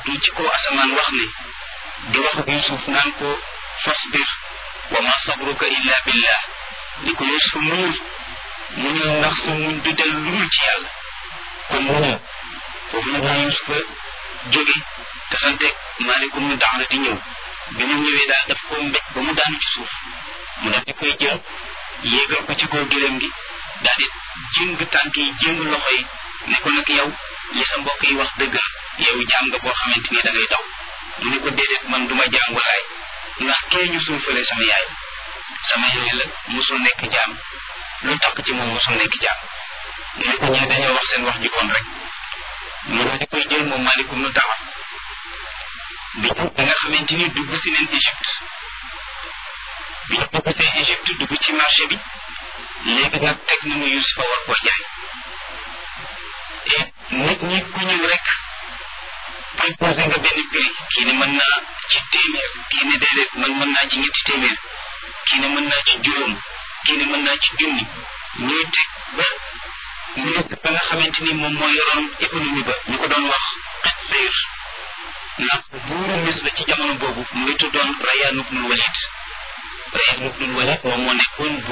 yi ci kaw asamaan wax ne di wax ak Yuusuf naan ko fasbir wa ma sabruka illa billah ni ko Yuusuf muñul muñul ndax sa muñ du del lu dul ci yàlla kon muñul foofu nag la Yuusufa jóge te santeeg maalikum nu daxla di ñëw bi mu ñëwee daal daf ko mbéj ba mu daanu ci suuf mu daf di koy jël yéegal ko ci kaw gëléem gi daal di jéng tànk yi jéng loxo yi ne ko nag yow li sa mbokk yi wax dëgg yow jaam nga boo xamante ni da ngay daw mu ne ko déedéet man duma jaam walaay ndax kee ñu suufalee sama yaay sama yaay la musul nekk jaam lu takk ci moom musul nekk jaam mu ne ko ñee dañoo wax seen wax ju bon rek mu daal di koy jël moom malikum nu taxa bi da nga xamante ni dugg si neen Égypte bi ñu dugg see Égypte dugg ci marché bi léegi nag teg nañu Yusufa war koo jaay et nit ñi ku ñëw rek proposé nga benn prix kii ne mën naa ci téeméer kii ne déedéet man mën naa ci ñetti téeméer kii ne mën naa ci juróom kii ne mën naa ci junni ñuy teg ba ministre ba nga xamante ni moom moo yoroon économie ba ñu ko doon wax xet séer ndax buuru Misra ci jamono boobu mu ngi tuddoon Rayyan ibnul Walid Rayyan ibnul Walid moom moo nekkoon